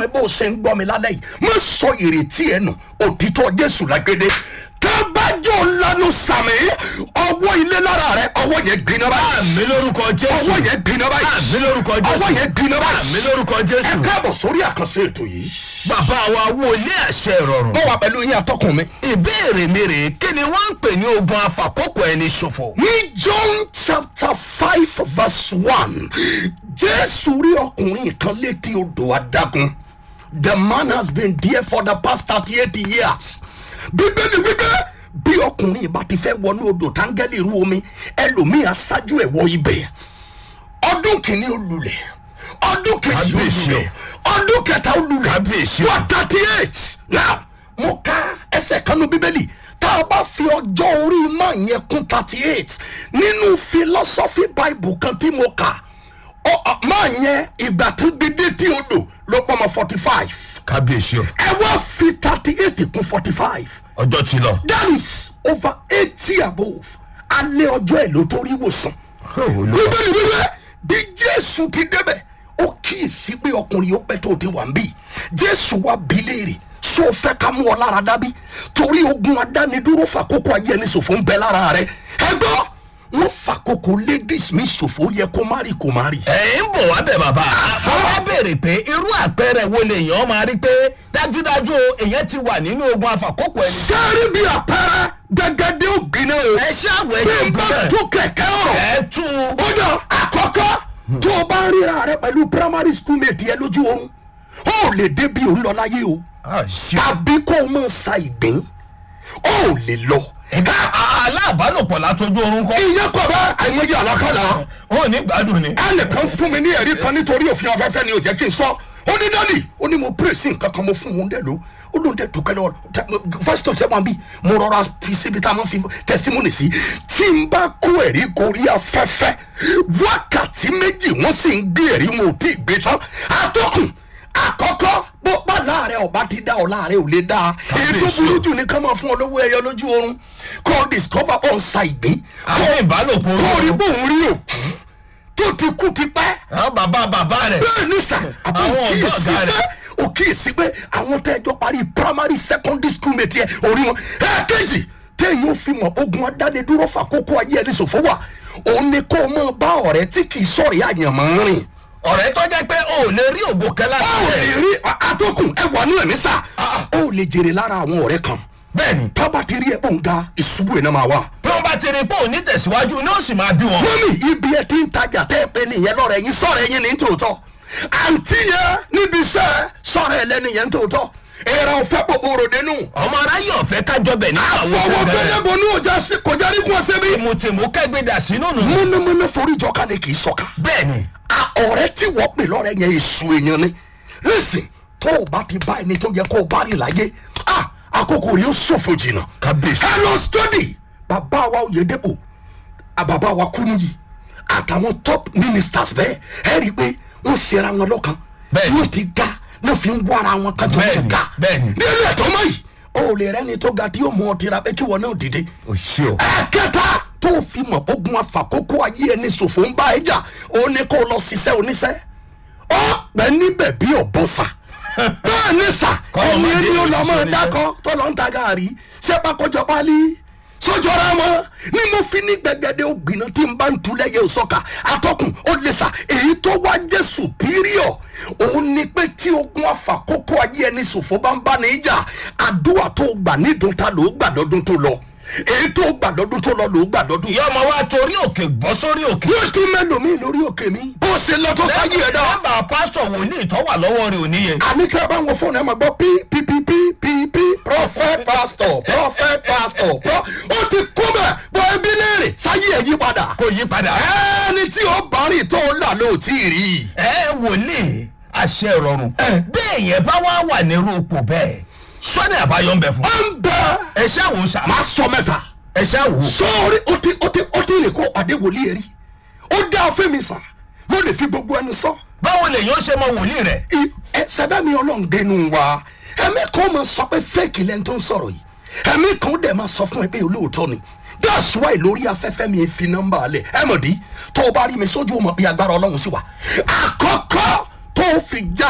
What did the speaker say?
ẹ bó o ṣe ń gbọ́ mi lálẹ́ yìí má sọ ìrètí ẹ nù òtítọ́ jésù lágbédé tábàjọ́ lanu sàmì ọwọ́ ilé lára rẹ ọwọ́ yẹn gbiná báyìí àmì lórúkọ jésù ọwọ́ yẹn gbiná báyìí àmì lórúkọ jésù ọwọ́ yẹn gbiná báyìí àmì lórúkọ ẹ jésù káàbọ̀ sórí àkànṣe ètò yìí bàbá wa wo ilé àṣẹ ìrọ̀rùn mo wà pẹ̀lú yín atọ́kùn mi. ìbéèrè mi rèé kí ni wọ́n ń pè ní ogun afàkókò ẹni ṣòfò. ní john chapter five verse one jésù rí ọkùnrin kan létí odò adágún the man has been there for the past thirty eight years bíbélì wípé bí ọkùnrin bá ti fẹ́ wọnú odò táńgẹ́lì rú omi ẹlòmíì aṣáájú ẹ̀ wọ ibẹ̀ ọdún kìíní olùlẹ̀ ọdún kejì Kábíyèsí o. olùlẹ̀ ọdún kẹta olùlẹ̀ Kábíyèsí o. wà thirty eight now mo ka ẹsẹ̀ kanú bíbélì tá a bá fi ọjọ́ orí máa yẹn kún thirty eight nínú philosophy bible kan tí mo kà ọ- ọ- máa yẹn ìgbà tó gbedé tí o dò ló pọ̀ mọ́ forty five kábíyèsí o ẹ wá fi thirty eight kún forty five ọjọ́ ti lọ. that is over eighty above alẹ́ ọjọ́ ẹ̀ ló tó rí wòsàn Olúwa. bíbélì wíwẹ́ bí jésù ti débẹ̀ ó kíyèsí pé ọkùnrin yóò pẹ́ tó ti wà ń bì jésù wá bí léèrè so fẹ́ ká mú ọ lára dábí torí ogun adánidúró fàkókò ayé ẹni ṣòfò ń bẹ lára rẹ ẹ gbọ́ wọ́n fàkókò ladies mi ṣòfò ó yẹ kó má rí kó má rí. ẹ̀ ń bọ̀ wá bẹ̀ bàbá àwọn wá béèrè pé irú àpẹẹrẹ wo lèèyàn máa rí pé dájúdájú o èèyàn ti wà nínú ogun afàkókò ẹni. sẹ́rí bí àpẹẹrẹ gẹ́gẹ́dẹ́ ògbìn náà o ẹ ṣáàwọ̀ bí ẹ̀jẹ̀ n bá ìgbọ́n tún kẹ̀kẹ́ ọ̀rọ̀ ẹ̀ tú u. ó dàn àkọ́kọ́ tó o bá ń ríra rẹ pẹ̀lú primary school mate yẹn lójú oorun ó lè débi òun lọ láyé o tàbí kó o máa sa ìgbín ó lè lọ. ẹ̀ka aláàbálòpọ̀ látọjú oorun kọ́. ìyẹn kọ bá àìmọye àlákàlà ó ní gbádùn ni. ẹnìkan fún mi ní ẹ̀rí kan nítorí òfin afẹ́fẹ́ ni ò jẹ́ kí n sọ ó ní dádì ó ní mo pray sí nǹkan kan mo fún òun dẹ̀ ló ó lóun dẹ̀ dùpẹ́ lọ́wọ́ fásitì ọ̀sẹ̀ wọn bí mo rọra fi síbi tá a máa fi testimony sí tí n bá kó ẹ̀rí gorí afẹ́fẹ́ wákàtí méjì wọ́n sì ń gbé ẹ̀rí wọn ò tí ì gbé tán àtọkùn àkọ́kọ́ bó bá láàrẹ̀ ọba ti dá ọ láàrẹ̀ ò lè dá èyí tó Kábíyèsí burú o. jù ní ká máa fún ọ lówó ẹyọ lójú oorun kó discover on sa ìgbín àwọn ìbálòpọ̀ kó rí oorun. bóun rí òkú tó ti kú ti pẹ́ àwọn bàbá bàbá rẹ̀. bẹ́ẹ̀ ní sà àbò Àwọn ọ̀gá kíyèsí ọ̀gá pé rẹ̀. ò kíyèsí pé àwọn tẹ́jọ́ parí primary secondary school mate yẹ orí wọn ẹ̀ẹ́dẹ́jì téèyàn fi mọ̀ ogun adánidúró fàkókò ayé ẹni ṣòfò wà òun ni kó o máa bá ọ̀rẹ́ tí kì í sọ̀rọ̀ àyànmọ́ rìn ọ̀rẹ́ tó jẹ́ pé o ò lè rí ògo kẹ́lá ó lè rẹ̀. rí atọ́kùn ẹ wà nínú ẹ̀mí sà ó lè jèrè lára àwọn ọ̀rẹ́ kan bẹ́ẹ̀ni tábà ti rí ẹ̀bùn ga ìṣubú ẹ̀ náà máa wà. bí wọ́n bá ti rí i pé òní tẹ̀síwájú ni ó sì máa bí wọn. mọ́mí ibi ẹ ti ń tajà tẹ́ ẹ pé nìyẹn lọ́rọ̀ ẹ̀yin sọ̀rọ̀ ẹ̀yin ní tòótọ́ àǹtí yẹn níbi iṣẹ́ sọ̀rọ̀ ẹ̀ lẹ́nu yẹn tòótọ́ èrè ọ̀fẹ́ bòbò ròde nù. ọmọ aráyé ọ̀fẹ́ kájọ bẹ̀ ní àwọn àfọwọ́ ọ̀gá rẹ̀. fẹ́lẹ́bọ̀ ní ọjà sí kọjá ní kún ọ̀sẹ̀ bí. tìmùtìmù kẹ́gbẹ́dà sínú nù. múnumúnu forí jọka ni kì í sọ̀ka. bẹ́ẹ̀ni a ọ̀rẹ́ tí wọ́n pè lọ́rẹ́ yẹn èso èèyàn ni lẹ́sìn tó o bá ti bá ẹni tó yẹ kó o bá rí láyé a àkókò rí o ṣòfò jìnnà. kábíyèsí. ẹ lọ study bàbá wa Oyèdépò à bàbá wa Kúmúyì àtàwọn top ministers bẹ́ẹ̀ ẹ rí i pé wọ́n ṣera wọn lọ́kàn Bẹ́ẹ̀ni. wọ́n ti ga náà fi ń wára wọn kájọ Bẹ́ẹ̀ni, wọn ga bẹ́ẹ̀ni. nílé ẹ̀tọ́ mọ́ yìí o ò lè rẹ́ni tó ga tí yóò mú ọ tira pé kí wọn náà dìde o ṣe o. ẹ̀kẹta tó fi mọ̀ ogun afàkókò ayé ẹni ṣòfò ń bá ẹ jà ó ní kó lọ ṣiṣẹ́ oníṣẹ́ ó pẹ́ níbẹ̀ bí ọ̀bọ̀sà bẹ́ẹ̀ ní sà Kọ́lọ̀ ẹni máa dé ẹni ó lọ òṣìṣẹ́ mọ́ oníṣẹ́. dákọ́ tó lọ ń ta gàárì ṣé pákọ́jọ pálí sójọra mọ́ ni mo fi ní gbẹgẹdẹ ògbìnà tí n bá ń tulẹ̀ yẹ òsọ́ka atọ́kùn ó lè sà èyí tó wá jẹ́ superior òun ni pé tí ogun afàkókò ayé ẹni ṣòfò bá ń bá ní ìjà àdúrà tó gbà nídùn ta ló gbà lọ́dún tó lọ èyí tó gbà lọ́dún tó lọ ló gbà lọ́dún ìyá ọmọ wa torí òkè bọ́ sórí òkè. yóò tún mẹ́lòmíì lórí òkè mi. bó ṣe lọ tó sáyé ẹ̀ dá. nọ́mbà pásítọ̀ wòlíì tó wà lọ́wọ́ rẹ̀ ò níye. àní kí ẹ bá wọn fóònù ẹ máa gbọ́ pí pí pí pí pí pí prophet pastor prophet pastor pro ó ti kú bẹ̀ bọ́ ẹbí léèrè sáyé ẹ̀ yí padà. kò yí padà. ẹni tí ó bá rìn tó ń là ló tí ì rí. ẹ wòlíì àṣẹ ìrọ̀rùn. bẹ́ẹ̀ yẹn bá wá wà nírú ipò bẹ́ẹ̀ sọ́ni àbáyọ ń bẹ fún. ó ń bẹ ẹ ṣáà wò sá. máa sọ mẹ́ta. ẹ ṣáà wò. sọ́ọ̀rì ó ti ó ti ó ti rìn kó pàdé wòlíì ẹ̀ rí. ó dá fún mi sà mo lè fi gbogbo ẹnu sọ. báwo lèyàn ó ṣe mọ wòlíì rẹ̀. I- ẹ sẹbẹ mi Ọlọ́run dénú wa ẹmí kan máa sọ pé fake lẹni tó ń sọ̀rọ̀ yìí ẹmí kan dẹ̀ máa sọ fún ẹ pé olóòótọ́ ni that's why lórí afẹ́fẹ́ mi fi nọ́mbà alẹ̀ ẹ mọ̀ dí tó o bá rí mi sójú ọmọ bí agbára Ọlọ́run sí wa àkọ́kọ́ tó o fi já